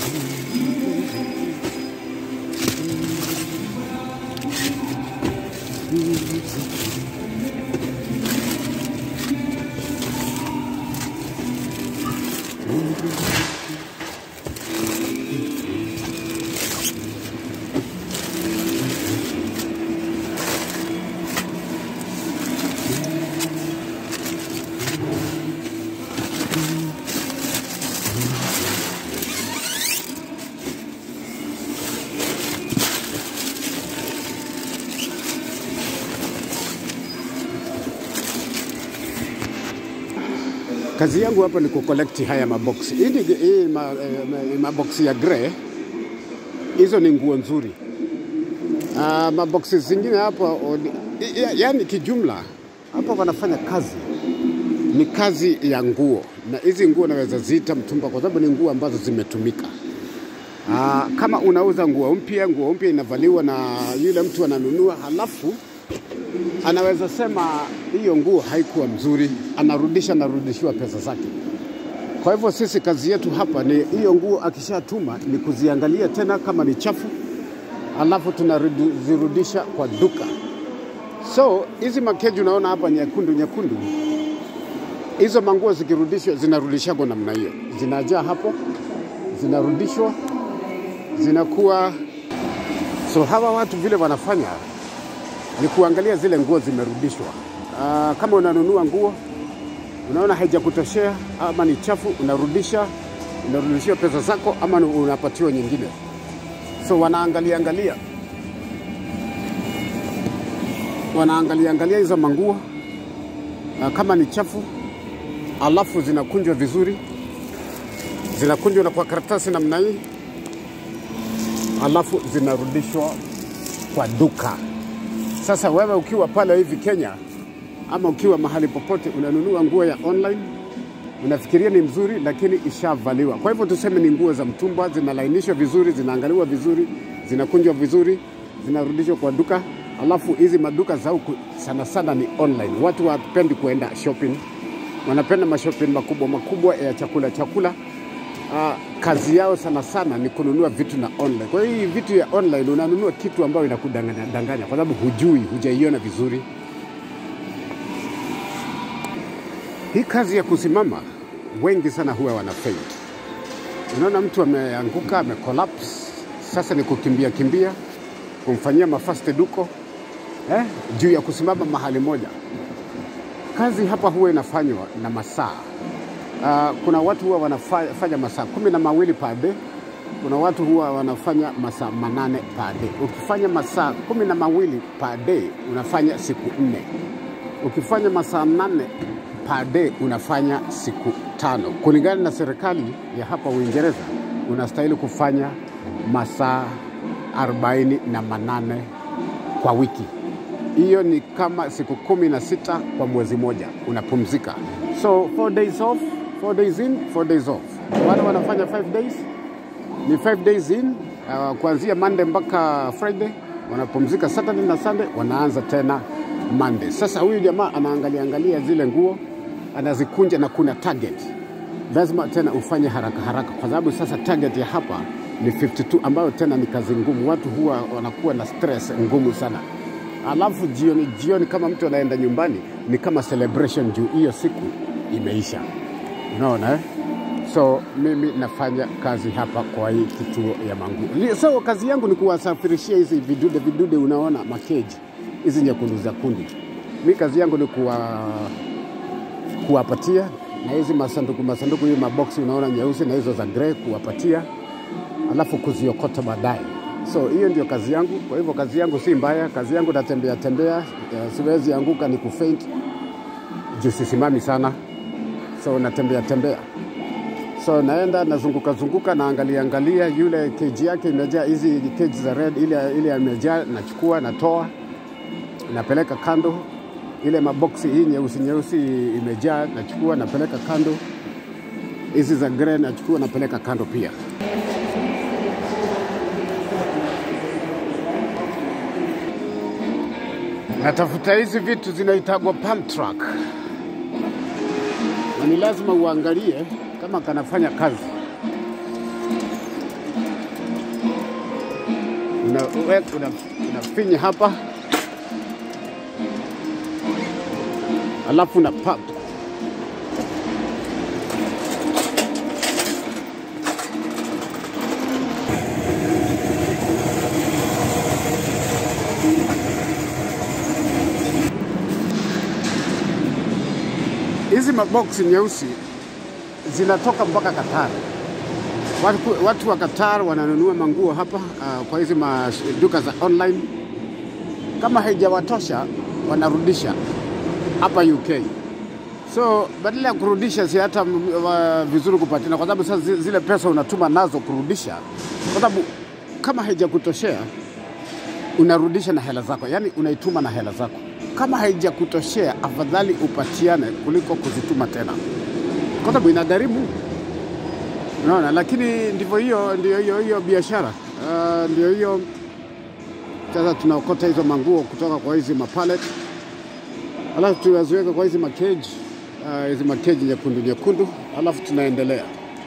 Kazi yangu hapa ni kukolekti haya maboksi. Hii ni- hii ma, eh, ma- maboksi ya grey, hizo ni nguo nzuri. Uh, maboksi zingine hapa, o- ya- yaani kijumla hapa wanafanya kazi ni kazi ya nguo, na hizi nguo naweza ziita mtumba kwa sababu ni nguo ambazo zimetumika. Aa, kama unauza nguo mpya, nguo mpya inavaliwa na yule mtu ananunua, halafu anaweza sema hiyo nguo haikuwa mzuri, anarudisha, anarudishiwa pesa zake. Kwa hivyo sisi kazi yetu hapa ni hiyo nguo akishatuma ni kuziangalia tena kama ni chafu, alafu tunazirudisha kwa duka. So hizi makeji unaona hapa nyekundu nyekundu, hizo manguo zikirudishwa zinarudishagwa namna hiyo, zinajaa hapo, zinarudishwa, zinakuwa so. Hawa watu vile wanafanya ni kuangalia zile nguo zimerudishwa. Uh, kama unanunua nguo unaona haijakutoshea ama ni chafu, unarudisha, unarudishiwa pesa zako ama unapatiwa nyingine. So wanaangalia angalia, wanaangalia angalia hizo manguo uh, kama ni chafu, alafu zinakunjwa vizuri, zinakunjwa na kwa karatasi namna hii, alafu zinarudishwa kwa duka. Sasa wewe ukiwa pale hivi Kenya ama ukiwa mahali popote unanunua nguo ya online, unafikiria ni mzuri, lakini ishavaliwa. Kwa hivyo tuseme ni nguo za mtumba, zinalainishwa vizuri, zinaangaliwa vizuri, zinakunjwa vizuri, zinarudishwa kwa duka. Alafu hizi maduka za huku sana sana ni online. Watu wapendi kuenda shopping, wanapenda mashopping makubwa makubwa ya chakula chakula. Uh, kazi yao sana sana ni kununua vitu na online. Kwa hiyo hii vitu ya online unanunua kitu ambayo inakudanganya danganya, kwa sababu hujui, hujaiona vizuri. Hii kazi ya kusimama, wengi sana huwa wana faint. Unaona mtu ameanguka, amecollapse, sasa ni kukimbia kimbia, kumfanyia mafaste duko eh, juu ya kusimama mahali moja. Kazi hapa huwa inafanywa na masaa Uh, kuna watu huwa wanafanya masaa kumi na mawili per day. Kuna watu huwa wanafanya masaa manane per day. Ukifanya masaa kumi na mawili per day unafanya siku nne. Ukifanya masaa nane per day unafanya siku tano. Kulingana na serikali ya hapa Uingereza, unastahili kufanya masaa arobaini na manane kwa wiki. Hiyo ni kama siku kumi na sita kwa mwezi moja, unapumzika. So four days off, four days in, four days off. Wale wanafanya five days ni five days in, uh, kuanzia Monday mpaka Friday, wanapumzika Saturday na Sunday, wanaanza tena Monday. Sasa huyu jamaa anaangalia angalia zile nguo, anazikunja na kuna target, lazima tena ufanye haraka haraka, kwa sababu sasa target ya hapa ni 52 ambayo tena ni kazi ngumu. Watu huwa wanakuwa na stress ngumu sana alafu jioni jioni, kama mtu anaenda nyumbani, ni kama celebration juu hiyo siku imeisha, unaona eh? So mimi nafanya kazi hapa kwa hii kituo ya manguo. So kazi yangu ni kuwasafirishia hizi vidude vidude, unaona makeji hizi nyekundu za kundi. Mi kazi yangu ni kuwa kuwapatia na hizi masanduku masanduku, hii maboksi unaona nyeusi na hizo za grey, kuwapatia alafu kuziokota baadaye. So hiyo ndio kazi yangu. Kwa hivyo kazi yangu si mbaya, kazi yangu natembea tembea, eh, siwezi anguka ni kufaint juu sisimami sana, so natembea tembea, so naenda nazunguka zunguka, naangalia angalia, yule keji yake imejaa hizi keji za red, ile ile imejaa, nachukua natoa, napeleka kando. Ile maboksi hii nyeusi nyeusi imejaa, nachukua napeleka kando. Hizi za grey nachukua napeleka kando pia. Natafuta hizi vitu zinaitagwa pump truck, na ni lazima uangalie kama kanafanya kazi. unafinya una, unafinya hapa alafu na pop hizi maboksi nyeusi zinatoka mpaka Qatar. Watu, watu wa Qatar wananunua manguo hapa uh, kwa hizi maduka za online. Kama haijawatosha wanarudisha hapa UK. So badala ya kurudisha, si hata mm, wa- vizuri kupatina, kwa sababu sasa zi- zile pesa unatuma nazo kurudisha, kwa sababu kama haijakutoshea unarudisha na hela zako, yaani unaituma na hela zako. Kama haijakutoshea, afadhali upatiane kuliko kuzituma tena, kwa sababu inagharimu. Unaona, lakini ndivyo hiyo, ndio hiyo hiyo biashara uh, ndio hiyo. Sasa tunaokota hizo manguo kutoka kwa hizi mapalet, alafu tunaziweka kwa hizi makeji uh, hizi makeji nyekundu nyekundu, alafu tunaendelea.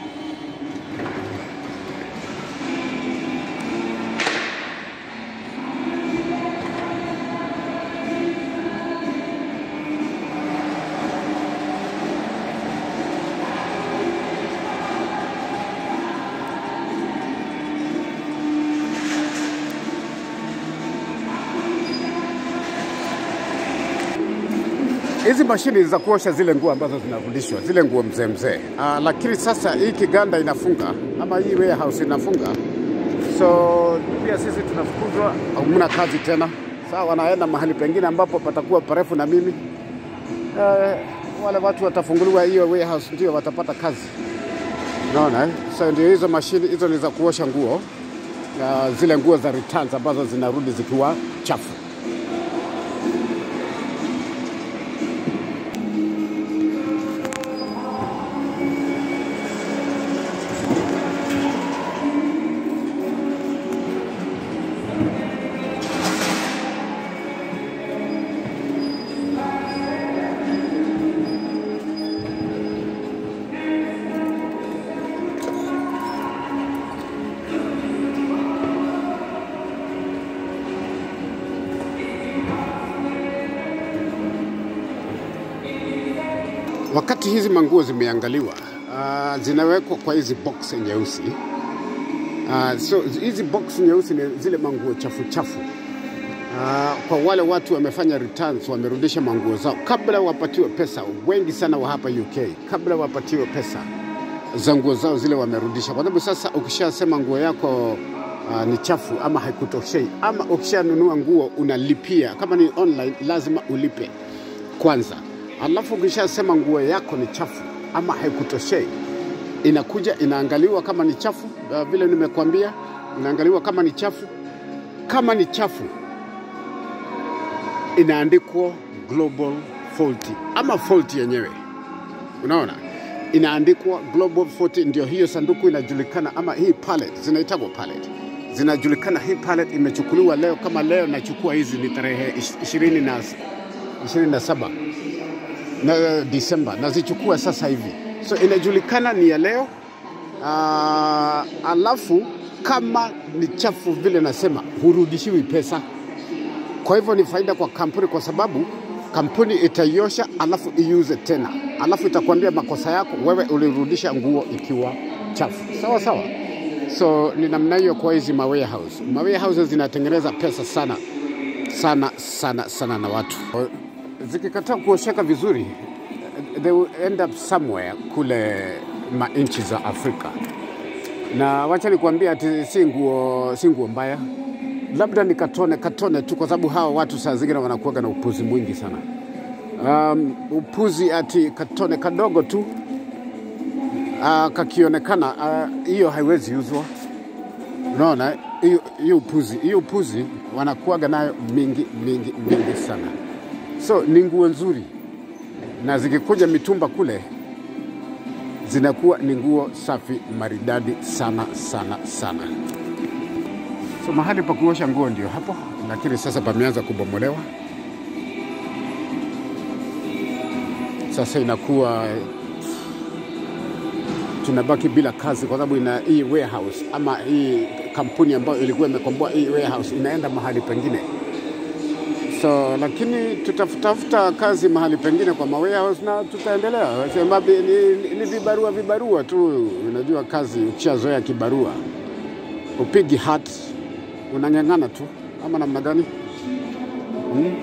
Hizi mashini za kuosha zile nguo ambazo zinarudishwa, zile nguo mzee mzee. Uh, lakini sasa hii kiganda inafunga ama hii warehouse inafunga, so pia sisi tunafukuzwa, hamna kazi tena. Sasa wanaenda mahali pengine ambapo patakuwa parefu na mimi. Uh, wale watu watafunguliwa hiyo warehouse, ndio watapata kazi. Unaona eh? So ndio hizo mashini hizo ni za kuosha nguo, uh, zile nguo za returns ambazo zinarudi zikiwa chafu. Wakati hizi manguo zimeangaliwa, uh, zinawekwa kwa hizi box nyeusi. Uh, so hizi box nyeusi ni zile manguo chafu chafu. Uh, kwa wale watu wamefanya returns, wamerudisha manguo zao kabla wapatiwe pesa. Wengi sana wa hapa UK kabla wapatiwe pesa za nguo zao zile wamerudisha, kwa sababu sasa ukishasema nguo yako uh, ni chafu ama haikutoshei, ama ukishanunua nguo unalipia, kama ni online lazima ulipe kwanza, alafu ukishasema nguo yako ni chafu ama haikutoshei, inakuja inaangaliwa kama ni chafu. Uh, vile nimekuambia, inaangaliwa kama ni chafu. Kama ni chafu, inaandikwa global faulty ama faulty yenyewe, unaona inaandikwa global faulty, ndio hiyo sanduku inajulikana, ama hii pallet zinaitagwa pallet, zinajulikana. Hii pallet imechukuliwa leo, kama leo nachukua hizi ni tarehe ishirini na ishirini na saba na Disemba, nazichukua sasa hivi, so inajulikana ni ya leo. Uh, alafu kama ni chafu vile nasema, hurudishiwi pesa. Kwa hivyo ni faida kwa kampuni, kwa sababu kampuni itaiosha alafu iuze tena, alafu itakwambia makosa yako, wewe ulirudisha nguo ikiwa chafu. Sawa sawa. So ni namna hiyo kwa hizi ma warehouse. Ma warehouse zinatengeneza pesa sana sana sana sana na watu zikikataa kuosheka vizuri, they will end up somewhere kule manchi za Afrika. Na wacha nikwambia ati si nguo si nguo mbaya, labda ni katone katone tu, kwa sababu hawa watu saa zingine wanakuwaga na upuzi mwingi sana. Um, upuzi ati katone kadogo tu uh, kakionekana hiyo uh, haiwezi uzwa. Unaona hiyo hiyo upuzi hiyo upuzi wanakuwaga nayo mingi mingi mingi sana. So ni nguo nzuri, na zikikuja mitumba kule zinakuwa ni nguo safi maridadi sana sana sana. So mahali pa kuosha nguo ndio hapo, lakini sasa pameanza kubomolewa. Sasa inakuwa tunabaki bila kazi kwa sababu ina hii warehouse ama hii kampuni ambayo ilikuwa imekomboa hii warehouse inaenda mahali pengine. So lakini tutafutafuta kazi mahali pengine kwa ma warehouse na tutaendelea. Sema ni, ni vibarua vibarua tu, unajua kazi ukishazoea kibarua upigi hat unang'ang'ana tu ama namna gani? Hmm?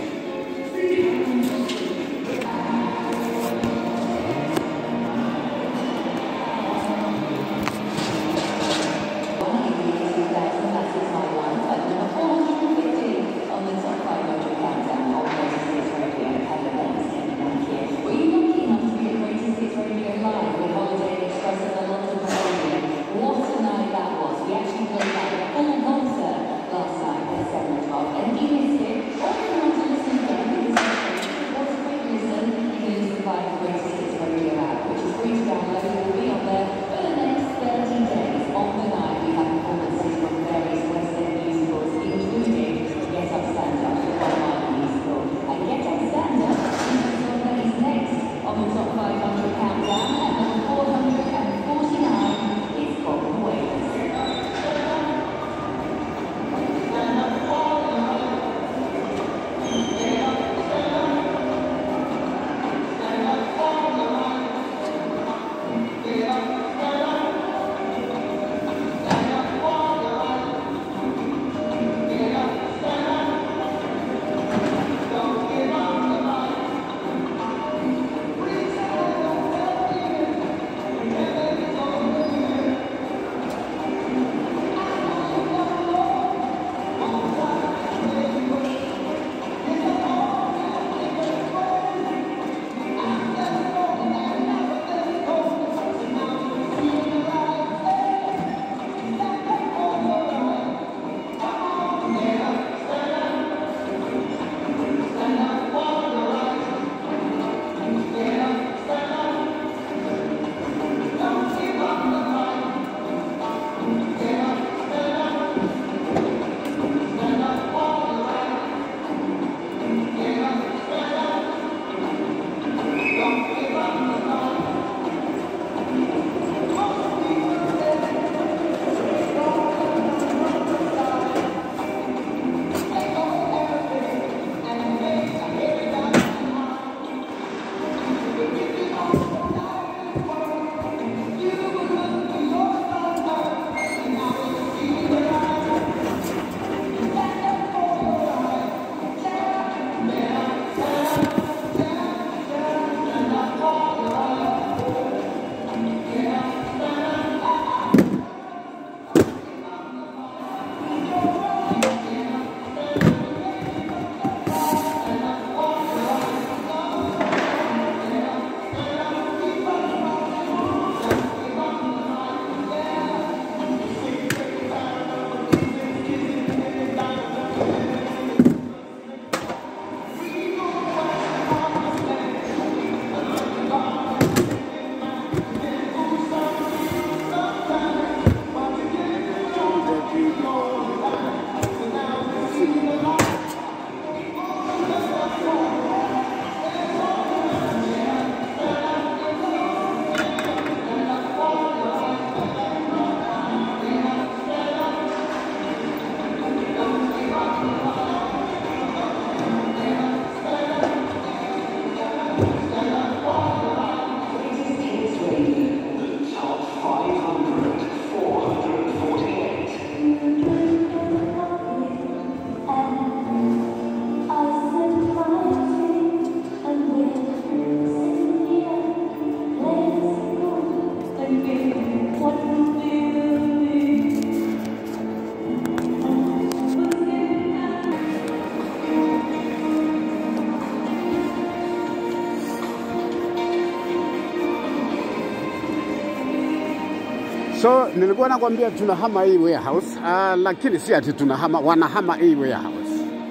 So nilikuwa nakwambia tunahama hii warehouse uh, lakini si ati tunahama, wanahama hii warehouse.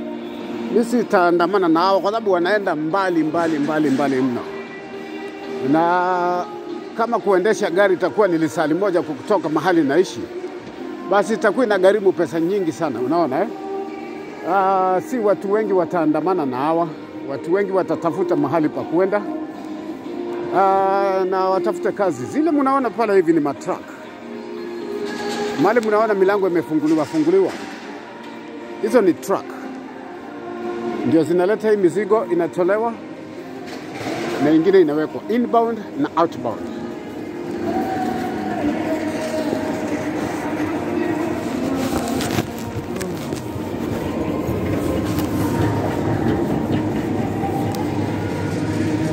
Mi sitaandamana na hao kwa sababu wanaenda mbali mbali mbali mbali mno, na kama kuendesha gari itakuwa ni lisali moja kutoka mahali naishi, basi itakuwa inagharimu pesa nyingi sana, unaona eh? Uh, si watu wengi wataandamana na hawa, watu wengi watatafuta mahali pa kwenda uh, na watafute kazi. Zile mnaona pale hivi ni matruck, mali mnaona milango imefunguliwa funguliwa, hizo ni truck, ndio zinaleta hii mizigo, inatolewa na ingine inawekwa inbound na outbound.